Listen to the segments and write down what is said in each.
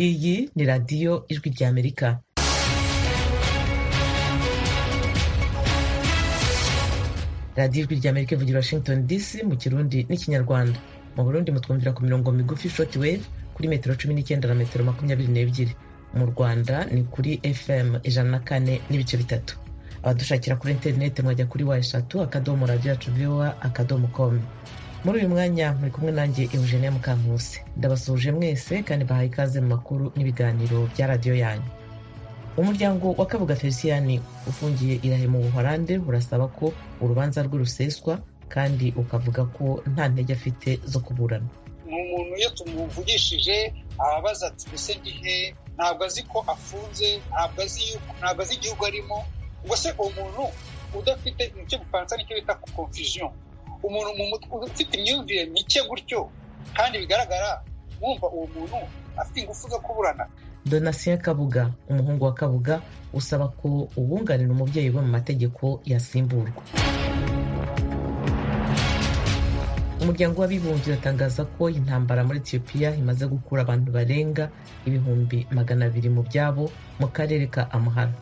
Iyi ni radiyo Ijwi ry'Amerika. radiyo Ijwi ry'Amerika ivugira Washington DC mu Kirundi n'Ikinyarwanda. Mu Burundi mutwumvira ku mirongo migufi short wave kuri metero cumi n'icyenda na metero makumyabiri n'ebyiri. Mu Rwanda ni kuri FM ijana na kane n'ibice bitatu. Abadushakira kuri interineti mwajya kuri wa eshatu akadomo radiyo yacu viwa akadomo komu. muri uyu mwanya muri kumwe nanjye Eugenia Mukankusi ndabasuhuje mwese kandi bahaye ikaze mu makuru n'ibiganiro bya radiyo yanyu umuryango wa Kabuga Feliciyani ufungiye irahe mu Buholande urasaba ko urubanza rwe ruseswa kandi ukavuga ko nta ntege afite zo kuburana ni umuntu iyo tumuvugishije ababaza ati ese gihe ntabwo azi ko afunze ntabwo azi ntabwo azi igihugu arimo ubwo se umuntu udafite nicyo bufaransa nicyo bita confusion umuntu mu mutwe ufite imyumvire mike gutyo kandi bigaragara wumva uwo muntu afite ingufu zo kuburana donatien kabuga umuhungu wa kabuga usaba ko uwunganira umubyeyi we mu mategeko yasimburwa umuryango w'abibumbye uratangaza ko intambara muri etiyopiya imaze gukura abantu barenga ibihumbi magana abiri mu byabo mu karere ka amahara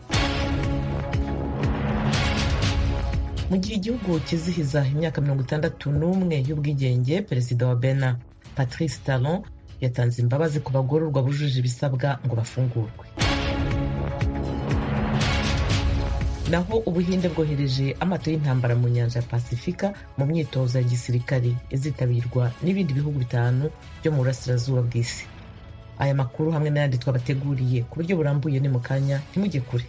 mu gihe igihugu kizihiza imyaka mirongo itandatu n'umwe y'ubwigenge perezida wa bena patrice talon yatanze imbabazi ku bagororwa bujuje ibisabwa ngo bafungurwe naho ubuhinde bwohereje amato y'intambara mu nyanja ya pasifika mu myitozo ya gisirikare izitabirwa n'ibindi bihugu bitanu byo mu burasirazuba bw'isi aya makuru hamwe n'ayandi twabateguriye ku buryo burambuye ni mu kanya ntimujye kure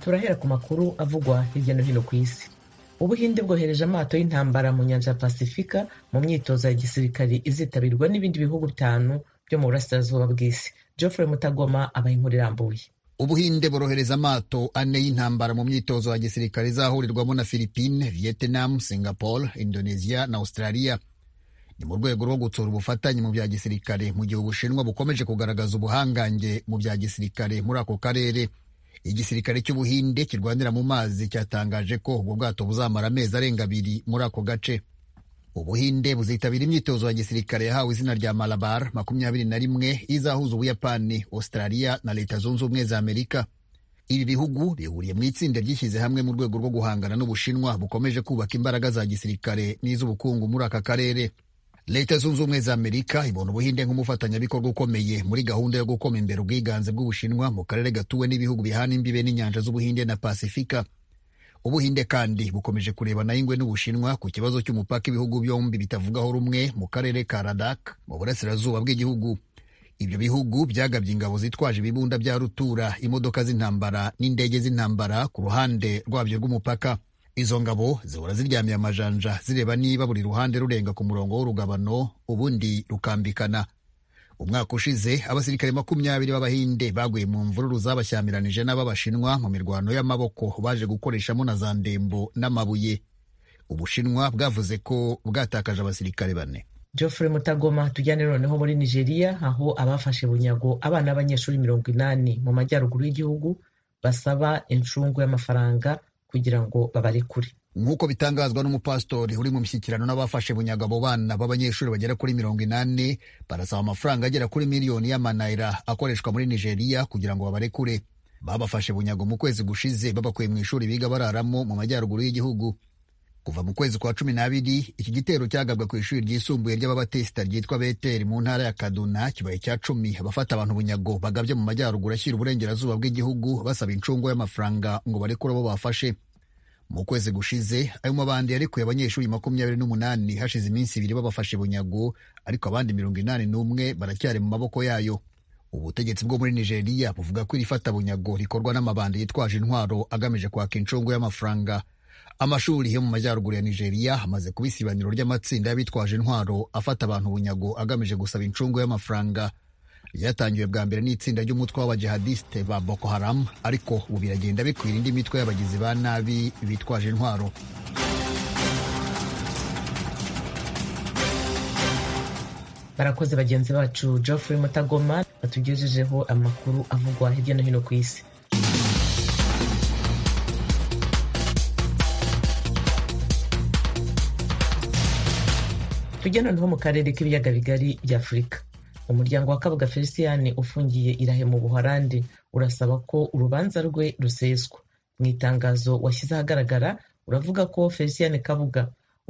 turahera ku makuru avugwa hirya no hino ku isi ubuhinde bwohereje amato y'intambara mu nyanja ya pasifika mu myitozo ya gisirikari izitabirwa n'ibindi bihugu bitanu byo mu burasirazuba bw'isi geoffrey mutagoma abaha inkuru irambuye ubuhinde borohereza amato ane y'intambara mu myitozo ya gisirikare izahurirwamo na philippine vietnam singapore indonesia na australia ni mu rwego rwo gutsura ubufatanye mu bya gisirikare mu gihe ubushinwa bukomeje kugaragaza ubuhangange mu bya gisirikare muri ako karere igisirikare cy'ubuhinde kirwanira mu mazi cyatangaje ko ubwo bwato buzamara amezi arenga abiri muri ako gace ubuhinde buzitabira imyitozo ya gisirikare yahawe izina rya malabar makumyabiri na rimwe izahuza ubuyapani australia na leta zunze ubumwe za amerika ibi bihugu bihuriye mu itsinda ryishyize hamwe mu rwego rwo guhangana n'ubushinwa bukomeje kubaka imbaraga za gisirikare n'iz'ubukungu muri aka karere leta zunze ubumwe za amerika ibona ubuhinde nk'umufatanyabikorwa ukomeye muri gahunda yo gukoma imbere ubwiganze bw'ubushinwa mu karere gatuwe n'ibihugu bihana imbibe n'inyanja z'ubuhinde na pasifika ubuhinde kandi bukomeje kurebana ingwe n'ubushinwa ku kibazo cy'umupaka ibihugu byombi bitavugaho rumwe mu karere ka radak mu burasirazuba bw'igihugu ibyo bihugu byagabye ingabo zitwaje ibibunda bya rutura imodoka z'intambara n'indege z'intambara ku ruhande rwabyo rw'umupaka izo ngabo zihora ziryamiye amajanja zireba niba buri ruhande rurenga ku murongo w'urugabano ubundi rukambikana umwaka ushize abasirikare makumyabiri b'abahinde baguye mu mvururu zabashyamiranyije n'ab'abashinwa mu mirwano y'amaboko baje gukoreshamo na za ndembo n'amabuye ubushinwa bwavuze ko bwatakaje abasirikare bane geoffrey mutagoma tujyane noneho muri nigeria aho abafashe bunyago abana b'abanyeshuri mirongo inani mu majyaruguru y'igihugu basaba incungu y'amafaranga kugira ngo babarekure nk'uko bitangazwa n'umupasitori uri mu mishyikirano n'abafashe bunyaga abo bana b'abanyeshuri bagera kuri mirongo inani barasaba amafaranga agera kuri miliyoni y'amanayira akoreshwa muri nigeria kugira ngo babarekure babafashe bunyago mu kwezi gushize babakuye mu ishuri biga bararamo mu majyaruguru y'igihugu kuva mu kwezi kwa cumi n'abiri iki gitero cyagabwa ku ishuri ryisumbuye ry'ababatesita ryitwa beteri mu ntara ya kaduna kibaye cya cumi abafata abantu bunyago bagabye mu majyaruguru ashyira uburengerazuba bw'igihugu basaba incungu y'amafaranga ngo barekure abo bafashe mu kwezi gushize ayo mabandi yarekuye abanyeshuri makumyabiri n'umunani hashize iminsi ibiri babafashe bunyago ariko abandi mirongo inani n'umwe baracyari mu maboko yayo ubutegetsi bwo muri nigeria buvuga ko iri bunyago rikorwa n'amabandi yitwaje intwaro agamije kwaka incungu y'amafaranga amashuri yo mu majyaruguru ya nigeria hamaze kuba isibaniro ry'amatsinda y'abitwaje intwaro afata abantu bunyago agamije gusaba incungu y'amafaranga ryatangiwe bwa mbere n'itsinda ry'umutwe w'abajihadisite ba boko haram ariko ubu biragenda bikwira indi mitwe y'abagizi ba nabi bitwaje intwaro barakoze bagenzi bacu geoffrey mutagoma batugejejeho amakuru avugwa hirya no hino ku isi tujya noneho mu karere k'ibiyaga bigari by'afurika umuryango wa kabuga feliciyani ufungiye irahe mu buhorandi urasaba ko urubanza rwe ruseswa mu itangazo washyize ahagaragara uravuga ko feliciyani kabuga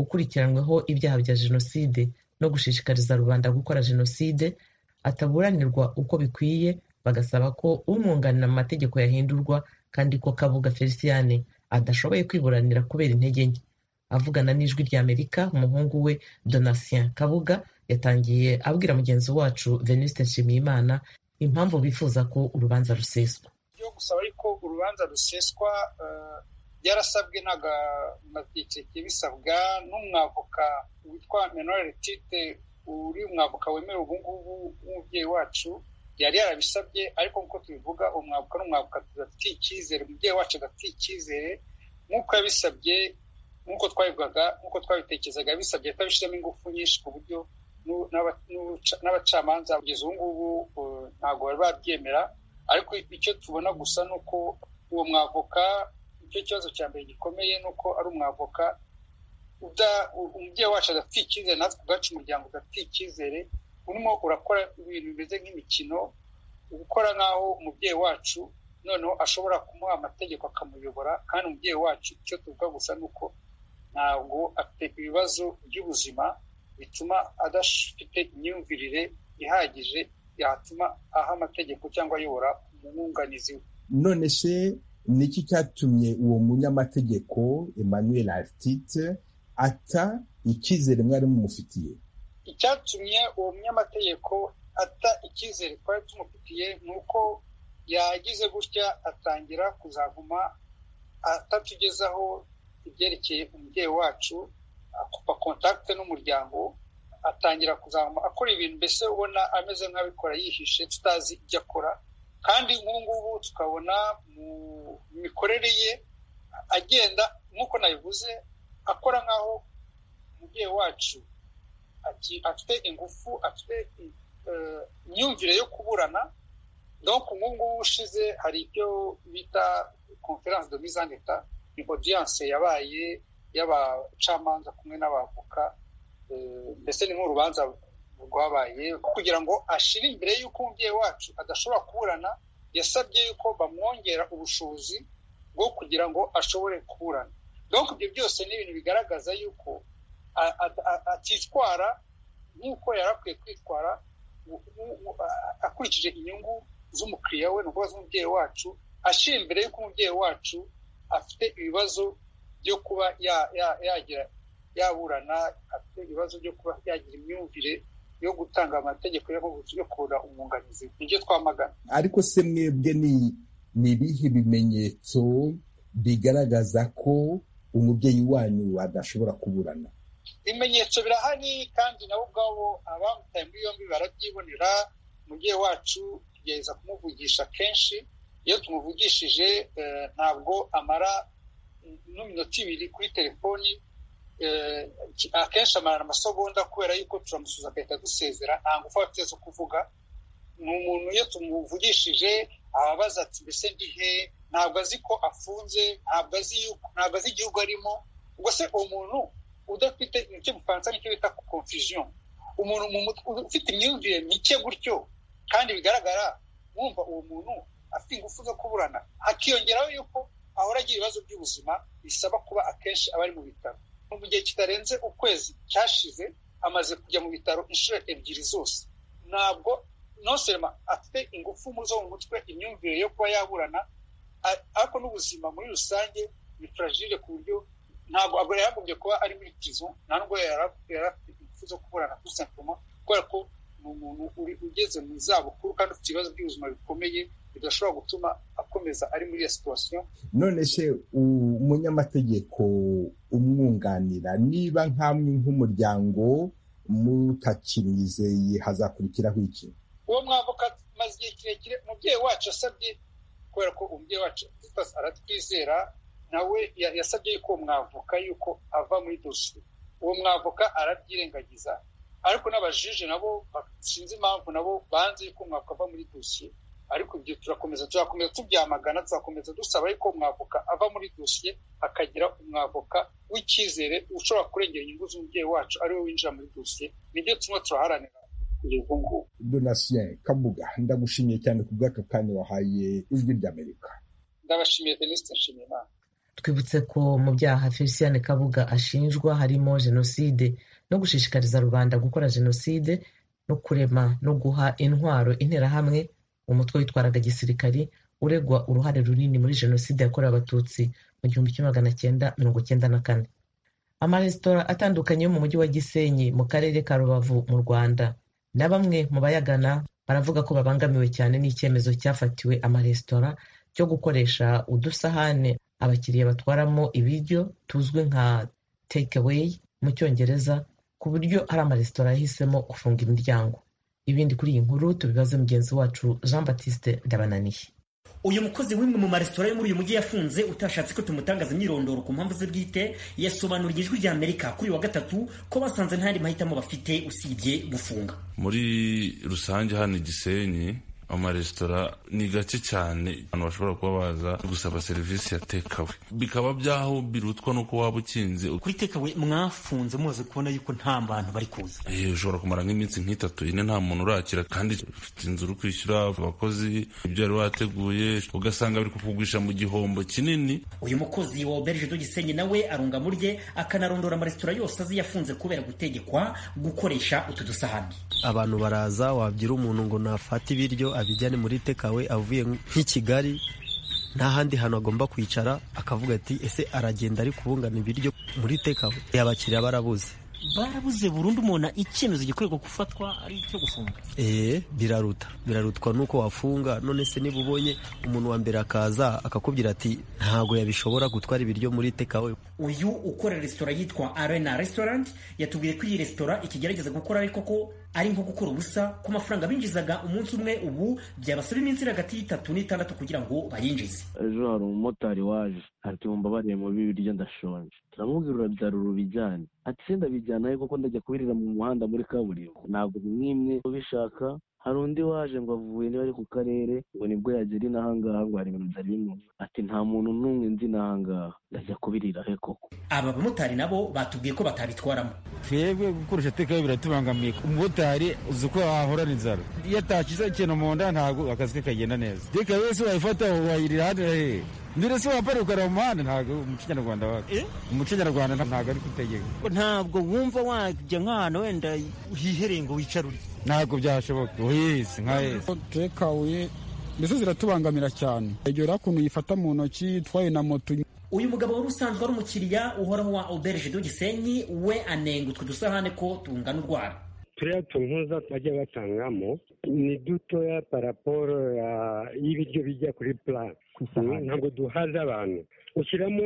ukurikiranyweho ibyaha bya jenoside no gushishikariza rubanda gukora jenoside ataburanirwa uko bikwiye bagasaba ko umwunganira mu mategeko yahindurwa kandi ko kabuga feliciyani adashoboye kwiburanira kubera intege nke avugana n'ijwi ry'amerika umuhungu we donatien kabuga yatangiye abwira mugenzi wacu veniste nshimiyimana impamvu bifuza ko urubanza ruseswa yo gusaba ariko urubanza ruseswa byarasabwe bisabwa n'umwavoka witwa menore tite uri umwavoka wemewe ubungubu w'umubyeyi wacu yari yarabisabye ariko nk'uko tubivuga umwavoka n'umwavoka tudafitiye icyizere umubyeyi wacu adafitiye icyizere nk'uko yabisabye nk'uko twabivugaga nk'uko twabitekerezaga bisabye kutabishyiramo ingufu nyinshi ku buryo n'abacamanza kugeza ubu ngubu ntabwo bari babyemera ariko icyo tubona gusa ni uko uwo mwavoka icyo kibazo cya mbere gikomeye ni uko ari umwavoka umubyeyi wacu adafite icyizere natwe ubwacu umuryango udafite icyizere urimo urakora ibintu bimeze nk'imikino gukora nk'aho umubyeyi wacu noneho ashobora kumuha amategeko akamuyobora kandi umubyeyi wacu icyo tuvuga gusa ni uko ntabwo afite ibibazo by'ubuzima bituma adafite imyumvirire ihagije yatuma aha amategeko cyangwa ayobora umwunganizi we none se ni iki cyatumye uwo munyamategeko emmanuel artite ata icyizere mwari mumufitiye icyatumye uwo munyamategeko ata icyizere twari tumufitiye ni uko yagize gutya atangira kuzaguma atatugezaho ibyerekeye umubyeyi wacu akupa kontakite n'umuryango atangira kuzaguma akora ibintu mbese ubona ameze nk'abikora yihishe tutazi ibyo akora kandi nk'ubu ngubu tukabona mu mikorere ye agenda nk'uko nabivuze akora nk'aho umubyeyi wacu afite ingufu afite imyumvire yo kuburana donc ubu ngubu ushize hari ibyo bita conference de mise en etat ni audience yabaye y'abacamanza kumwe n'abavoka mbese ni nk'urubanza rwabaye kugira ngo ashire imbere y'uko umubyeyi wacu adashobora kuburana yasabye yuko bamwongera ubushobozi bwo kugira ngo ashobore kuburana donc ibyo byose ni ibintu bigaragaza yuko atitwara nk'uko yari akwiye kwitwara akurikije inyungu z'umukiriya we ni ukuvuga z'umubyeyi wacu ashira imbere y'uko umubyeyi wacu afite ibibazo byo kuba yagira yaburana afite ibibazo byo kuba yagira imyumvire yo gutanga amategeko yo kubura umwunganizi nibyo twamagana ariko se mwebwe ni ibihe bimenyetso bigaragaza ko umubyeyi wanyu adashobora kuburana ibimenyetso birahari kandi nabo ubwabo abamutaye muri yombi barabyibonera umubyeyi wacu tugerageza kumuvugisha kenshi iyo tumuvugishije ntabwo amara n'iminota ibiri kuri telefoni akenshi amara amasogonda kubera yuko turamusuza agahita dusezera nta ngufu afite zo kuvuga ni umuntu iyo tumuvugishije ababaza ati mbese ndihe ntabwo azi ko afunze ntabwo azi igihugu arimo ubwo se uwo muntu udafite nicyo mufaransa nicyo bita confusion umuntu ufite imyumvire mike gutyo kandi bigaragara mwumva uwo muntu afite ingufu zo kuburana hakiyongeraho yuko ahora agira ibibazo by'ubuzima bisaba kuba akenshi aba ari mu bitaro mu gihe kitarenze ukwezi cyashize amaze kujya mu bitaro inshuro ebyiri zose ntabwo noserema afite ingufu zo mu mutwe imyumvire yo kuba yaburana ariko n'ubuzima muri rusange ni furagire ku buryo ntabwo yaragombye kuba ari muri pizo nta nubwo yari afite ingufu zo kuburana kuri sankoma kubera ko ni umuntu ugeze mu zabukuru kandi ufite ibibazo by'ubuzima bikomeye bidashobora gutuma akomeza ari muri iyo situwasiyo none se umunyamategeko umwunganira niba nkamwe nk'umuryango mutakimwizeye hazakurikiraho iki uwo mwavoka maze igihe kirekire umubyeyi wacu asabye kubera ko umubyeyi wacu aratwizera nawe yasabye yuko uwo mwavoka yuko ava muri dosiye uwo mwavoka arabyirengagiza ariko n'abajije nabo sinzi impamvu nabo banze yuko umwavoka ava muri dosiye ariko ibyo turakomeza tuzakomeza tubyamagana tuzakomeza dusaba ariko umwavoka ava muri dosiye akagira umwavoka w'icyizere ushobora kurengera inyungu z'umubyeyi wacu ariwe winjira muri dosiye nibyo tumwe turaharanira kugeza ubu ngubu donatien kabuga ndagushimiye cyane ku bw'aka kanya wahaye ijwi ry'amerika ndabashimiye denise nshimiye imana twibutse ko mu byaha felicien kabuga ashinjwa harimo jenoside no gushishikariza rubanda gukora jenoside no kurema no guha intwaro interahamwe umutwe witwaraga gisirikari uregwa uruhare runini muri jenoside yakorewe abatutsi mu gihumbi kimwe magana cyenda mirongo cyenda na kane amaresitora atandukanye yo mu mujyi wa gisenyi mu karere ka rubavu mu rwanda na bamwe mu bayagana baravuga ko babangamiwe cyane n'icyemezo cyafatiwe amaresitora cyo gukoresha udusahane abakiriya batwaramo ibiryo tuzwi nka take away mu cyongereza ku buryo hari amaresitora yahisemo gufunga imiryango ibindi kuri iyi nkuru tubibaze mugenzi wacu jean batiste ndabananiye uyu mukozi w'imwe mu maresitora yo muri uyu mujyi yafunze utashatse ko tumutangaza imyirondoro ku mpamvu ze bwite yasobanuriye ijwi rya amerika kuri wa gatatu ko basanze nta yandi mahitamo bafite usibye gufunga muri rusange hano igisenyi amaresitora ni gake cyane abantu bashobora kuba baza gusaba serivisi ya tekawe bikaba byaho birutwa n'uko waba ukinze kuri tekawe mwafunze muze kubona yuko nta bantu bari kuza ushobora kumara nk'iminsi nk'itatu ine nta muntu urakira kandi ufite inzu uri kwishyura abakozi ibyo wari wateguye ugasanga biri kukugurisha mu gihombo kinini uyu mukozi wa oberge do gisenyi nawe arunga mu rye akanarondora amaresitora yose azi yafunze kubera gutegekwa gukoresha utu dusahani abantu baraza wabyira umuntu ngo nafate ibiryo abijyane muri tekawe avuye nk'i kigali nta handi hantu agomba kwicara akavuga ati ese aragenda ari kubungana ibiryo muri tekawe abakiriya barabuze barabuze burundu umuntu icyemezo gikorerwa gufatwa ari icyo gufunga eee biraruta birarutwa nuko wafunga none se niba ubonye umuntu wa mbere akaza akakubwira ati ntago yabishobora gutwara ibiryo muri tekawe uyu ukora resitora yitwa arena restaurant yatubwiye ko iyi resitora ikigerageza gukora ariko ko ari nko gukora ubusa ku mafaranga binjizaga umunsi umwe ubu byabasaba iminsi iri hagati y'itatu n'itandatu kugira ngo bayinjize ejo hari umumotari waje ati mumbabarire mu bibiryo ndashonje turamubwira urabyara urubijyane ati se ndabijyana ariko ko ndajya kubirira mu muhanda muri kaburimbo ntabwo mwimwe ubishaka hari undi waje ngo avuye niba ari ku karere ngo nibwo yagera inahangaha ngo hari ibintu byari bimuzi ati nta muntu n'umwe nzi inahangaha ndajya kubirira he koko aba bamotari nabo batubwiye ko batabitwaramo twebwe gukoresha tekawe biratubangamiye umumotari uzi uko wahorana inzara iyo atakiza ikintu mu nda ntabwo akazi ke kagenda neza tekawe wese wayifata wayirira hano hehe mbere se wambara ukara mu muhanda ntabwo umuco nyarwanda wacu umuco nyarwanda ntabwo ari kutegeka ntabwo wumva wajya nk'ahantu wenda hihereye ngo wicare urye ntabwo byashoboka uhise nka hese tekawuye mbese ziratubangamira cyane egera ukuntu uyifata mu ntoki itwaye na moto uyu mugabo wari usanzwe ari umukiriya uhoraho wa oberge do gisenyi we anenga utwo dusahane ko tungana urwara turiya tuntuza bajya batangamo ni dutoya paraporo y'ibiryo bijya kuri purasi ntabwo duhaza abantu ushyiramo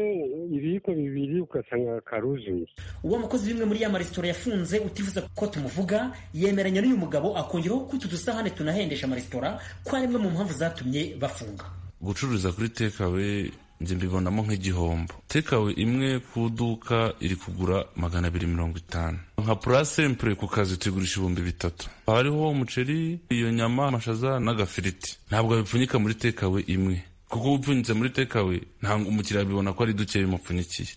ibiyiko bibiri ugasanga karuzuye uwo mukozi w'imwe muri ya maresitora yafunze utifuza ko tumuvuga yemeranya n'uyu mugabo akongeraho ko utu dusahane tunahendesha amaresitora ko ari imwe mu mpamvu zatumye bafunga gucururiza kuri tekawe njye mbibonamo nk'igihombo tekawe imwe ku iduka iri kugura magana abiri mirongo itanu nka purasempure ku kazi tuyigurisha ibihumbi bitatu hariho umuceri iyo nyama amashaza n'agafiriti ntabwo babipfunyika muri tekawe imwe kuko ubupfunyitse muri tekawe ntabwo umukiriya abibona ko ari duke bimupfunyikiye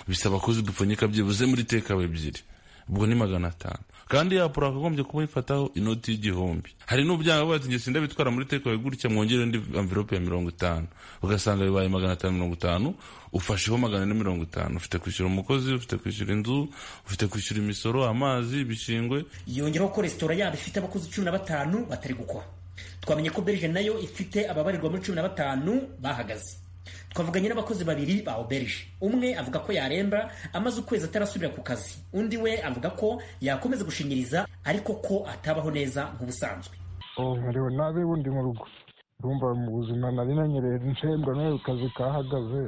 bisaba ko dupfunyika byibuze muri tekawe ebyiri ubwo ni magana atanu kandi yapura akagombye kuba yifataho inoti y'igihumbi hari n'ubyanga bati ngeso ndabitwara muri tekawe gutya mwongere indi amvirope ya mirongo itanu ugasanga bibaye magana atanu mirongo itanu ufasheho magana ane mirongo itanu ufite kwishyura umukozi ufite kwishyura inzu ufite kwishyura imisoro amazi ibishingwe yongeraho ko resitora yabo ifite abakozi cumi na batanu batari gukora twamenye ko berge nayo ifite ababarirwa muri cumi na batanu bahagaze twavuganye n'abakozi babiri ba oberge umwe avuga ko yaremba amaze ukwezi atarasubira ku kazi undi we avuga ko yakomeza gushinyiriza ariko ko atabaho neza nk'ubusanzwe nkariwe nabi bundi mu rugo urumva mu buzima nari nanyereye ntembwa n'ayo kazi kahagaze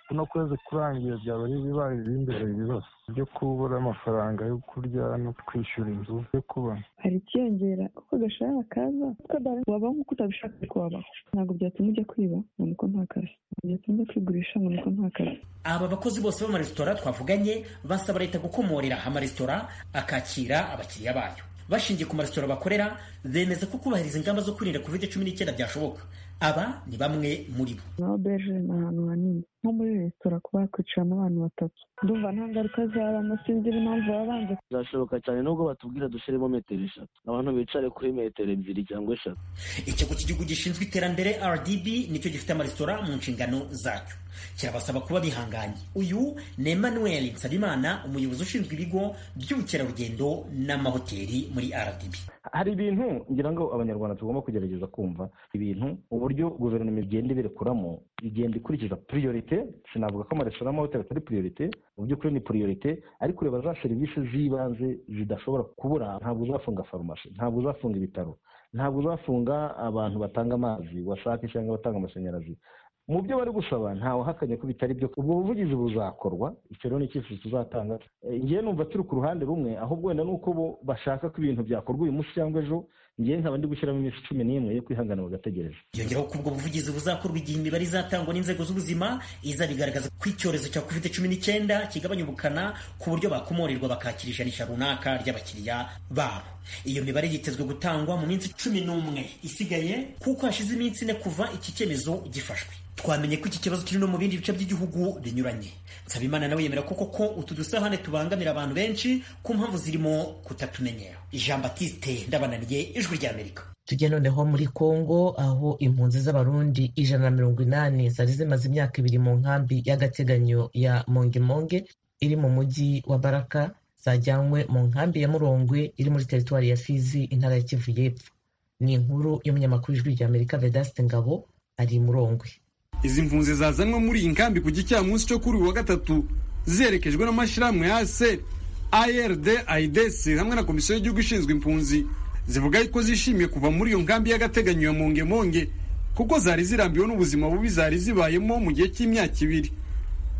kuno kwezi kurangiye byaba ari ibibaye ibimbere ibibazo byo kubura amafaranga yo kurya no kwishyura inzu yo kubona hari ikiyongera uko gashahara kaza wabaho nk'uko utabishaka ariko wabaho ntabwo byatuma ujya kwiba ngo niko nta kazi byatuma ujya kwigurisha ngo niko nta kazi aba bakozi bose b'amaresitora twavuganye basaba leta gukomorera amaresitora akakira abakiriya bayo bashingiye ku maresitora bakorera bemeza ko kubahiriza ingamba zo kwirinda covid cumi n'icyenda byashoboka aba ni bamwe muri bo na obeje ni ahantu hanini nko muri resitora kuba hakwicaramo abantu batatu ndumva nta ngaruka zabamo sinzi impamvu baba banze bizashoboka cyane nubwo batubwira dushyiremo metero eshatu abantu bicare kuri metero ebyiri cyangwa eshatu ikigo cy'igihugu gishinzwe iterambere rdb nicyo gifite amaresitora mu nshingano zacyo kirabasaba kuba bihanganye uyu ni emmanuel nsabimana umuyobozi ushinzwe ibigo by'ubukerarugendo n'amahoteli muri rdb hari ibintu ngira ngo abanyarwanda tugomba kugerageza kumva ibintu uburyo guverinoma igenda ibirekuramo igenda ikurikiza priorite sinavuga ko amaresitora n'amahoteli atari priorite mu by'ukuri ni priorite ariko ureba za serivisi z'ibanze zidashobora kubura ntabwo uzafunga farumasi ntabwo uzafunga ibitaro ntabwo uzafunga abantu batanga amazi washaka cyangwa batanga amashanyarazi mu byo bari gusaba ntawe uhakanye ko bitari byo ubwo buvugizi buzakorwa icyo rero ni icyifuzo tuzatanga ngewe numva turi ku ruhande rumwe ahubwo wenda ni uko bo bashaka ko ibintu byakorwa uyu munsi cyangwa ejo ngewe nkaba ndi gushyiramo iminsi cumi n'imwe yo kwihangana bagategereza yongeraho ko ubwo buvugizi buzakorwa igihe imibare izatangwa n'inzego z'ubuzima izabigaragaza ko icyorezo cya covid cumi n'icyenda kigabanya ubukana ku buryo bakomorerwa bakakira ijanisha runaka ry'abakiriya babo iyo mibare yitezwe gutangwa mu minsi cumi n'umwe isigaye kuko hashize iminsi ine kuva iki cyemezo gifashwe twamenye ko iki kibazo kiri no mu bindi bice by'igihugu binyuranye nsabimana nawe yemera ko koko utu dusahane tubangamira abantu benshi ku mpamvu zirimo kutatumenyera jean batiste ndabananiye ijwi ry'amerika tujye noneho muri kongo aho impunzi z'abarundi ijana na mirongo inani zari zimaze imyaka ibiri mu nkambi y'agateganyo ya mongemonge iri mu mujyi wa baraka zajyanywe mu nkambi ya murongwe iri muri teritwari ya fizi intara ya kivu y'epfo ni inkuru y'umunyamakuru w'ijwi ry'amerika vedaste ngabo ari murongwe izi mpunzi zazanwe muri iyi nkambi ku gicamunsi cyo kuri uyu wa gatatu zerekejwe n'amashyirahamwe ya se ARD AIDES hamwe na komisiyo y'igihugu ishinzwe impunzi zivuga yuko zishimiye kuva muri iyo nkambi y'agateganyo ya mongemonge kuko zari zirambiwe n'ubuzima bubi zari zibayemo mu gihe cy'imyaka ibiri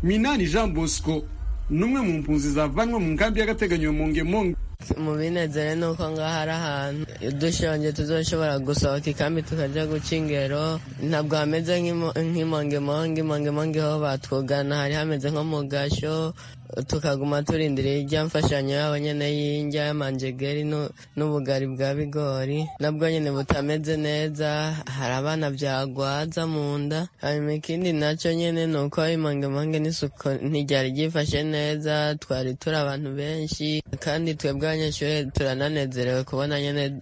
minani jean bosco n'umwe mu mpunzi zavanwe mu nkambi y'agateganyo ya mongemonge mu binezere ni uko ngaho ari ahantu dushonje tuzashobora gusohoka ikambi tukajya guca ingero ntabwo hameze nk'imongemonge imongemonge ho batwugana hari hameze nko mu gasho tukaguma turindira irya mfashanyo yabo nyine y'indya y'amanjegeri n'ubugari bwa bigori nabwo nyine butameze neza hari abana byagwaza mu nda hanyuma ikindi nacyo nyine ni uko imangemange n'isuku ntiryari ryifashe neza twari turi abantu benshi kandi twebwe abanyeshuri turananezerewe kubona nyine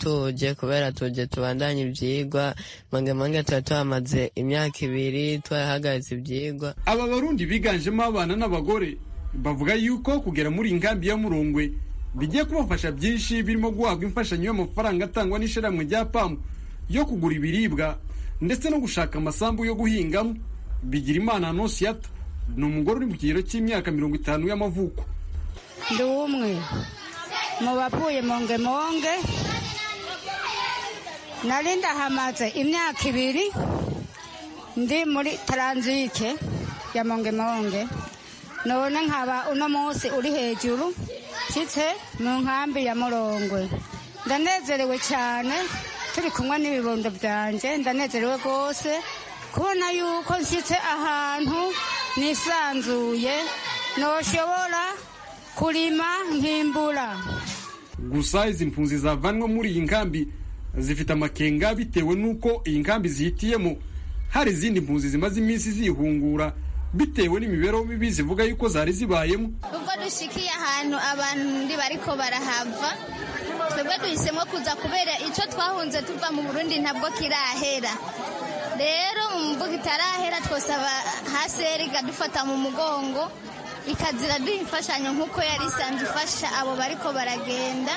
tuje kubera tuje tubandanye ibyigwa imangemange tuba tuhamaze imyaka ibiri twarahagaritse ibyigwa aba barundi biganjemo abana n'abagore bavuga yuko kugera muri iyi nkambi ya murungwe bigiye kubafasha byinshi birimo guhabwa imfashanyo y'amafaranga atangwa n'ishyirahamwe rya pamu yo kugura ibiribwa ndetse no gushaka amasambu yo guhingamo bigira imana nosiyata ni umugore uri mu kigero cy'imyaka mirongo itanu y'amavuko ndi umwe mu bapfuye mongemonge nari ndahamaze imyaka ibiri ndi muri taranzike ya mongemonge none nkaba uno munsi uri hejuru nshyitse mu nkambi ya murongwe ndanezerewe cyane turi kumwe n'ibibondo byanjye ndanezerewe rwose kubona yuko nshyitse ahantu nisanzuye ntoshobora kurima nkimbura gusa izi mpunzi zavanwa muri iyi nkambi zifite amakenga bitewe n'uko iyi nkambi zihitiyemo hari izindi mpunzi zimaze iminsi zihungura bitewe n'imibereho mibi zivuga yuko zari zibayemo ubwo dushikiye ahantu abantu bariko barahava twebwe duhisemo kuza kubera icyo twahunze tuva mu burundi ntabwo kirahera rero mu mbuga itarahera twosaba haseri ikadufata mu mugongo ikazira duha imfashanyo nk'uko yari isanzwe ifasha abo bariko baragenda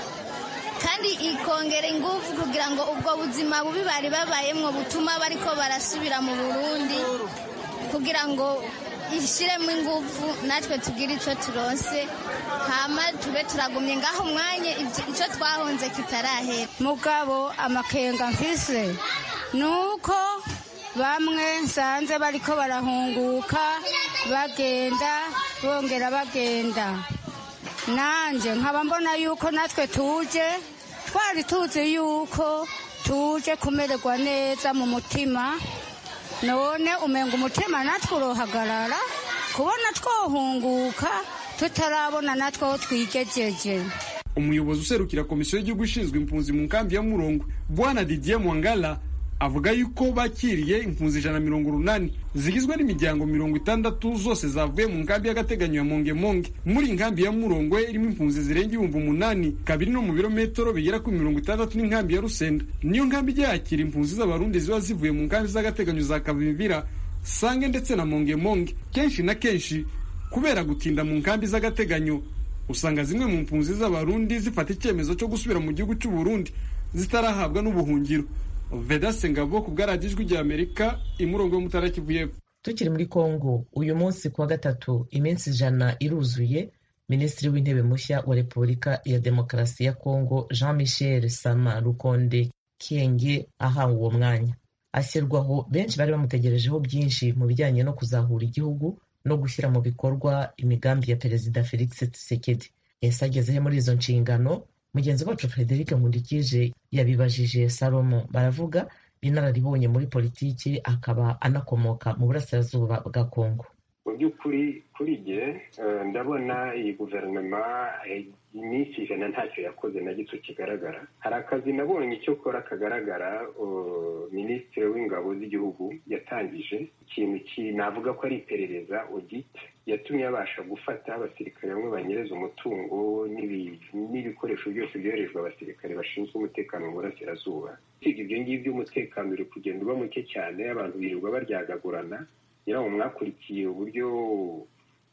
kandi ikongera ingufu kugira ngo ubwo buzima bubi bari babayemwo butuma bariko barasubira mu burundi kugira ngo ishyiremo ingufu natwe tugire icyo turonse hama tube turagumye ngaho umwanya icyo twahunze kitarahera mugabo amakenga mfise ni uko bamwe nsanze bariko barahunguka bagenda bongera bagenda nanjye nkaba mbona yuko natwe tuje twari tuzi yuko tuje kumererwa neza mu mutima none umenga umutima natwe urohagarara kubona twohunguka tutarabona natwe aho twigejeje umuyobozi userukira komisiyo y'igihugu ishinzwe impunzi mu nkambi ya murongo bwana didier mwangala avuga yuko bakiriye impunzi ijana na mirongo urunani zigizwe n'imiryango mirongo itandatu zose zavuye mu nkambi y'agateganyo ya mongemonge muri nkambi ya murongwe irimo impunzi zirenga ibihumbi umunani kabiri no mu birometero bigera kuri mirongo itandatu n'inkambi ya rusenda niyo nkambi ijya yakira impunzi z'abarundi ziba zivuye mu nkambi z'agateganyo za kavimvira sange ndetse na mongemonge kenshi na kenshi kubera gutinda mu nkambi z'agateganyo usanga zimwe mu mpunzi z'abarundi zifata icyemezo cyo gusubira mu gihugu cy'u Burundi zitarahabwa n'ubuhungiro veda sengabo ku bwarajijwi rya amerika imurongo yo mutara kivu y'epfo tukiri muri kongo uyu munsi kuwa gatatu iminsi ijana iruzuye minisitiri w'intebe mushya wa repubulika ya demokarasi ya kongo jean michel sama rukonde kienge ahawe uwo mwanya ashyirwaho benshi bari bamutegerejeho byinshi mu bijyanye no kuzahura igihugu no gushyira mu bikorwa imigambi ya perezida felix tshisekedi yahise agezeho muri izo nshingano mugenzi wacu frederic nkundikije yabibajije salomo baravuga inararibonye muri politiki akaba anakomoka mu burasirazuba bwa kongo mu by'ukuri kuri jye ndabona iyi guverinoma iminsi ijana ntacyo yakoze na gito kigaragara hari akazi nabonye icyo kora kagaragara minisitiri w'ingabo z'igihugu yatangije ikintu navuga ko ari iperereza odite yatumye abasha gufata abasirikare bamwe banyereza umutungo n'ibikoresho byose byoherejwe abasirikare bashinzwe umutekano mu burasirazuba usibye ibyo ngibyo umutekano uri kugenda uba muke cyane abantu birirwa baryagagurana nyirawo mwakurikiye uburyo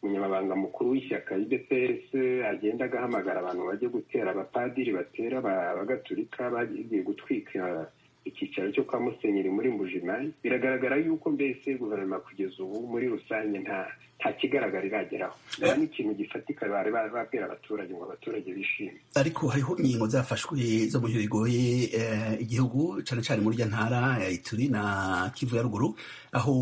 umunyamabanga mukuru w'ishyaka idps agenda agahamagara abantu bajya gutera abapadiri batera abagatulika bagiye gutwika icyicaro cyo kwa musenyeri muri mujima biragaragara yuko mbese guverinoma kugeza ubu muri rusange nta nta kigaragara irageraho nta n'ikintu gifatika bari babwira abaturage ngo abaturage bishime ariko hariho inkingo zafashwe zo buryo bigoye igihugu cyane cyane muri rya ntara ya ituri na kivu ya ruguru aho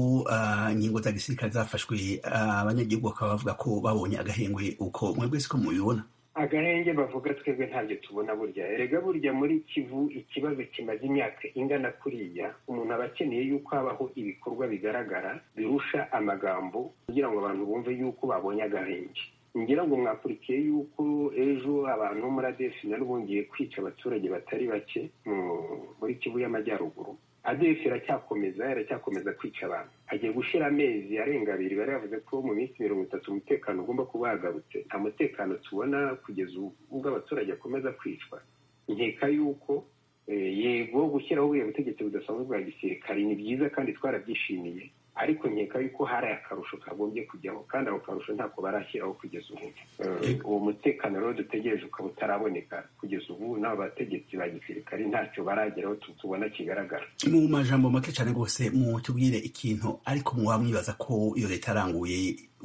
inkingo za gisirikare zafashwe abanyagihugu bakaba bavuga ko babonye agahengwe uko mwebwe si ko mubibona agahenge bavuga twebwe ntabyo tubona burya erega burya muri kivu ikibazo kimaze imyaka ingana kuriya umuntu aba akeneye yuko habaho ibikorwa bigaragara birusha amagambo kugira ngo abantu bumve yuko babonye agahenge ngira ngo mwakurikiye yuko ejo abantu bo muri adefi nari bongeye kwica abaturage batari bake muri kivu y'amajyaruguru adefi iracyakomeza iracyakomeza kwica abantu agiye gushyira amezi arenga abiri bari bavuze ko mu minsi mirongo itatu umutekano ugomba kuba wagarutse nta mutekano tubona kugeza ubwo abaturage akomeza kwicwa nkeka yuko yego gushyiraho buriya butegetsi budasanzwe bwa gisirikare ni byiza kandi twarabyishimiye ariko nkeka yuko hari akarusho kagombye kujyaho kandi ako karusho ntako barashyiraho kugeza ubu uwo mutekano rero dutegereje ukaba utaraboneka kugeza ubu n'abo bategetsi ba gisirikare ntacyo barageraho tubona kigaragara mu majambo make cyane rwose mutubwire ikintu ariko mwaba mwibaza ko iyo leta yaranguye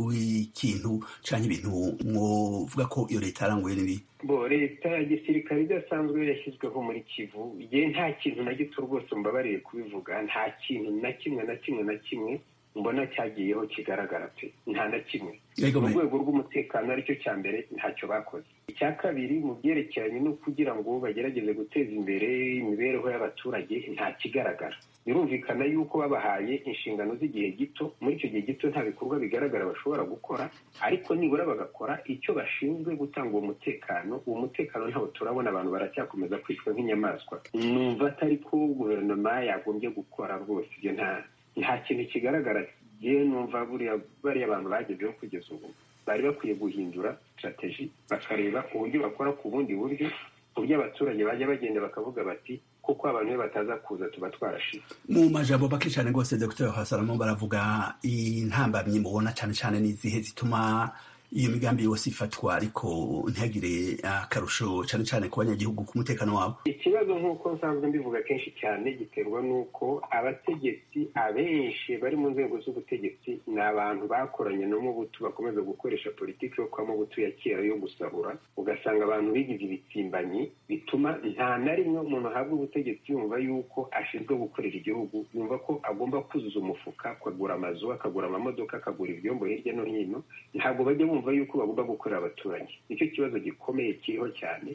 w'ikintu cyangwa ibintu mwovuga ko iyo leta yaranguye n'ibi bo leta ya gisirikare idasanzwe yashyizweho muri kivu igihe nta kintu na gito rwose mbabariye kubivuga nta kintu na kimwe na kimwe na kimwe mbona cyagiyeho kigaragara pe nta na kimwe mu rwego rw'umutekano aricyo cya mbere ntacyo bakoze icya kabiri mu byerekeranye no kugira ngo bagerageze guteza imbere imibereho y'abaturage nta kigaragara birumvikana yuko babahaye inshingano z'igihe gito muri icyo gihe gito nta bikorwa bigaragara bashobora gukora ariko nibura bagakora icyo bashinzwe gutanga uwo mutekano uwo mutekano ntawo turabona abantu baracyakomeza kwicwa nk'inyamaswa numva atari ko guverinoma yagombye gukora rwose ibyo nta nta kintu kigaragara yewe numva buriya bariya bantu bagezeho kugeza ubu bari bakwiye guhindura sitrategi bakareba uburyo bakora ku bundi buryo uburyo abaturage bajya bagenda bakavuga bati kuko abantu iyo bataza kuza tuba twarashize mu majambo make cyane rwose nze gutora hasaramo baravuga intambamyi mubona cyane cyane n'izihe zituma iyo migambi yose ifatwa ariko ntihagire akarusho cyane cyane ku banyagihugu ku mutekano wabo ikibazo nk'uko nsanzwe mbivuga kenshi cyane giterwa n'uko abategetsi abenshi bari mu nzego z'ubutegetsi ni abantu bakoranye no mu butu bakomeza gukoresha politiki yo kwa mubutu ya kera yo gusahura ugasanga abantu bigize ibitsimbanyi bituma nta na rimwe umuntu ahabwa ubutegetsi yumva yuko ashinzwe gukorera igihugu yumva ko agomba kuzuza umufuka akagura amazu akagura amamodoka akagura ibyombo hirya no hino ntabwo bajya bumva bumva yuko bagomba gukorera abaturage nicyo kibazo gikomeye kiriho cyane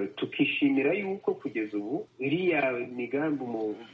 tukishimira yuko kugeza ubu iriya migambi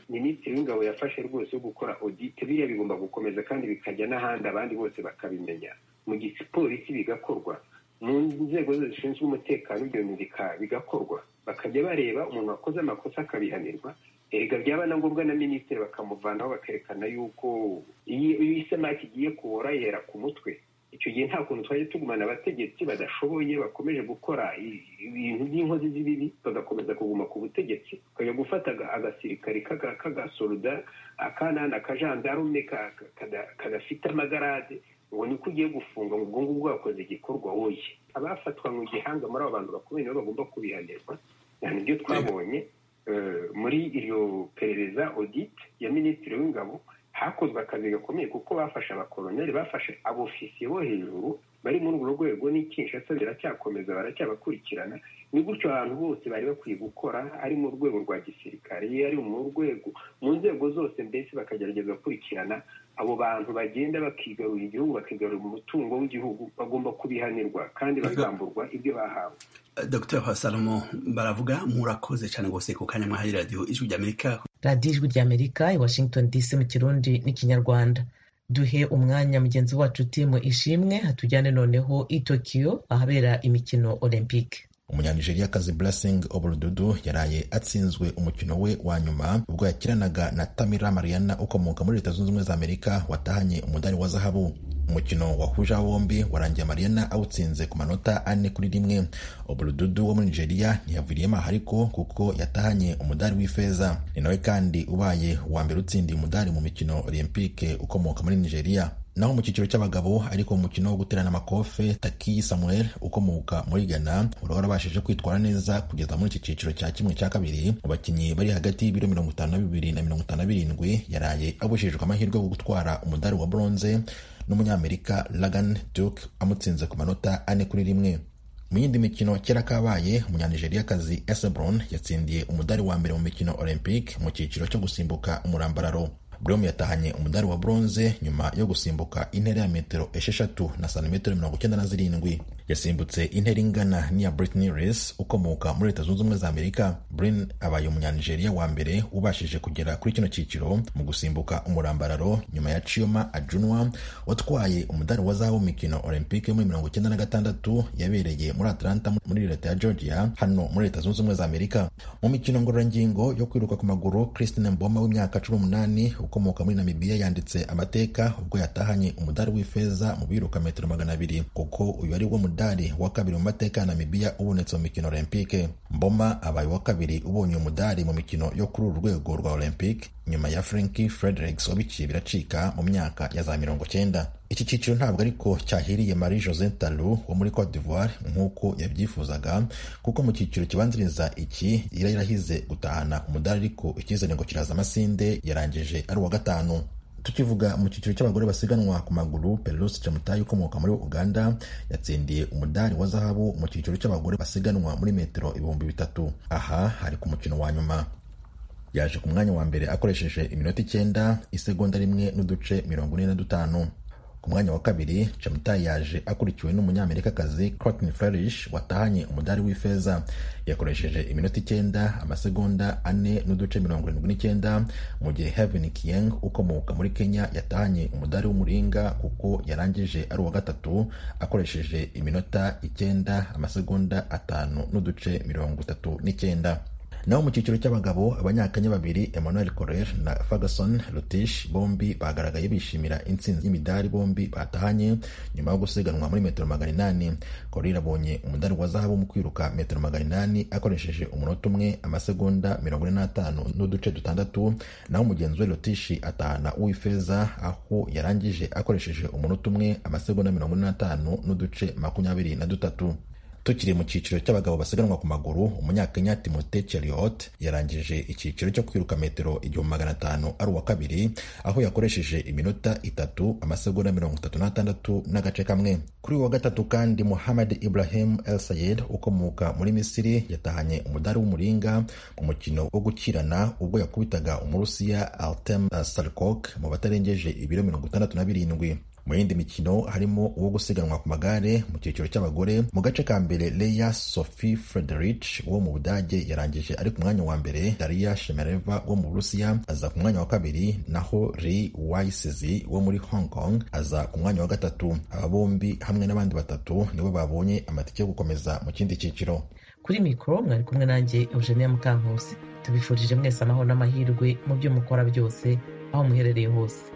minisitiri w'ingabo yafashe rwose yo gukora odite biriya bigomba gukomeza kandi bikajya n'ahandi abandi bose bakabimenya mu gipolisi bigakorwa mu nzego zishinzwe umutekano ibyo bintu bika- bigakorwa bakajya bareba umuntu wakoze amakosa akabihanirwa erega byaba na ngombwa na minisitiri bakamuvanaho bakerekana y'uko iyo iyo isamaki igiye kubora yera ku mutwe icyo gihe nta kuntu twajya tugumana abategetsi badashoboye bakomeje gukora i- ibintu by'inkozi z'ibibi bagakomeza kuguma ku butegetsi ukajya gufata aga- agasirikare kaga- k'agasoruda akana akajandarume ka- ka- kada- kadafite amagarade ngo niko ugiye gufunga ngo ubwo ngubwo wakoze igikorwa woye abafatwa mu gihanga muri abo bantu bakomeye nibo bagomba kubihanirwa ni byo twabonye eh, muri iryo perereza audit ya minisitiri w'ingabo hakozwe akazi gakomeye kuko bafashe abakoloneli bafashe abofisiye bo hejuru bari muri urwo rwego n'i Kinshasa biracyakomeza baracyabakurikirana ni gutyo ahantu hose bari bakwiye gukora ari mu rwego rwa gisirikare ari mu rwego mu nzego zose mbese bakagerageza gukurikirana abo bantu bagenda bakigarurira igihugu bakigarura umutungo w'igihugu bagomba kubihanirwa kandi bakamburwa ibyo bahawe dr hasalomo baravuga murakoze cyane rwose ku kanya mwahaye radiyo ijwi ry'amerika radiyo ijwi rya amerika i washington dc mu kirundi n'ikinyarwanda duhe umwanya mugenzi wacu timu ishimwe hatujyane noneho i tokiyo ahabera imikino olympique umunyanijeriya blessing oburududu yaraye atsinzwe umukino we wa nyuma ubwo yakiranaga na tamira mariana ukomoka muri leta zunze ubumwe za amerika watahanye umudari wa zahabu umukino wahuje aba bombi warangiye mariana awutsinze ku manota ane kuri rimwe oburududu wo muri nigeria ntiyaviriyemo aha ariko kuko yatahanye umudari w'ifeza ni nawe kandi ubaye uwa mbere utsindiye umudari mu mikino olympique ukomoka muri nigeria naho mu cyiciro cy'abagabo ariko mu mukino wo guterana amakofe takiyi samuel ukomoka muri ghana uraba warabashije kwitwara neza kugeza muri iki cyiciro cya kimwe cya kabiri mu bakinnyi bari hagati y'ibiro mirongo itanu na bibiri na mirongo itanu na birindwi yaraye abujijwe amahirwe yo gutwara umudari wa bronze n'umunyamerika lagan duke amutsinze ku manota ane kuri rimwe mu yindi mikino kera kabaye umunyanijeriya esebron yatsindiye umudari wa mbere mu mikino olympic mu cyiciro cyo gusimbuka umurambararo brom yatahanye umudari wa bronze nyuma yo gusimbuka intera ya metero esheshatu na santimetero mirongo icyenda na zirindwi yasimbutse intera ingana n'iya britney res ukomoka muri leta zunze ubumwe za amerika brin abaye umunyanijeriya wa mbere ubashije kugera kuri kino cyiciro mu gusimbuka umurambararo nyuma ya chioma ajunwa watwaye umudari wa zahabu mu mikino olympique yo muri mirongo icyenda na gatandatu yabereye muri atlanta muri leta ya georgia hano muri leta zunze ubumwe za amerika mu mikino ngororangingo yo kwiruka ku maguru christine mboma w'imyaka cumi n'umunani ukomoka muri namibiya yanditse amateka ubwo yatahanye umudari w'ifeza mu biruka metero magana abiri kuko uyu ari wo mudari wa kabiri mu mateka ya namibiya ubonetse mu mikino olympique mboma abaye uwa kabiri ubonye umudari mu mikino yo kuri uru rwego rwa olympique nyuma ya franki fredericks wabiciye biracika mu myaka ya za mirongo cyenda iki cyiciro ntabwo ariko cyahiriye marie jose taru wo muri cote d'ivoire nk'uko yabyifuzaga kuko mu cyiciro kibanziriza iki yari yarahize gutahana umudari ariko icyizere ngo kiraza amasinde yarangije ari uwa gatanu tukivuga mu cyiciro cy'abagore basiganwa ku maguru pererusi camutayi ukomoka muri uganda yatsindiye umudari wa zahabu mu cyiciro cy'abagore basiganwa muri metero ibihumbi bitatu aha hari ku mukino wa nyuma yaje ku mwanya wa mbere akoresheje iminota icyenda isegonda rimwe n'uduce mirongo ine na dutanu ku mwanya wa kabiri chamutayi yaje akurikiwe n'umunyamerikakazi Courtney Farish watahanye umudari w'ifeza yakoresheje iminota icyenda amasegonda ane n'uduce mirongo irindwi n'icyenda mu gihe Heaven Kieng ukomoka muri Kenya yatahanye umudari w'umuringa kuko yarangije ari uwa gatatu akoresheje iminota icyenda amasegonda atanu n'uduce mirongo itatu n'icyenda naho mu cyiciro cy'abagabo abanyakenya babiri emmanuel correr na ferguson rutish bombi bagaragaye bishimira intsinzi y'imidari bombi batahanye nyuma yo gusiganwa muri metero magana inani correr abonye umudari wa zahabu mu kwiruka metero magana inani akoresheje umunota umwe amasegonda mirongo ine n'atanu n'uduce dutandatu naho mugenzi we rutish atahana uw'ifeza aho yarangije akoresheje umunota umwe amasegonda mirongo ine n'atanu n'uduce makumyabiri na dutatu tukiri mu cyiciro cy'abagabo basiganwa ku maguru umunyakenya timote cheriot yarangije icyiciro cyo kwiruka metero igihumbi magana atanu ari uwa kabiri aho yakoresheje iminota itatu amasegonda mirongo itatu n'atandatu n'agace kamwe kuri uwa gatatu kandi muhammad ibrahim el sayed ukomoka muri misiri yatahanye umudari w'umuringa mu mukino wo gukirana ubwo yakubitaga umurusiya altem sarkok mu batarengeje ibiro mirongo itandatu na birindwi mu yindi mikino harimo uwo gusiganwa ku magare mu cyiciro cy'abagore mu gace ka mbere leya sophie frederich wo mu budage yarangije ari ku mwanya wa mbere daria shemereva wo mu burusiya aza ku mwanya wa kabiri naho ri wayisizi wo muri hong kong aza ku mwanya wa gatatu aba bombi hamwe n'abandi batatu nibo babonye amatike yo gukomeza mu kindi cyiciro kuri mikoro mwari kumwe nanjye eugenia mukankusi tubifurije mwese amahoro n'amahirwe mu byo mukora byose aho muherereye hose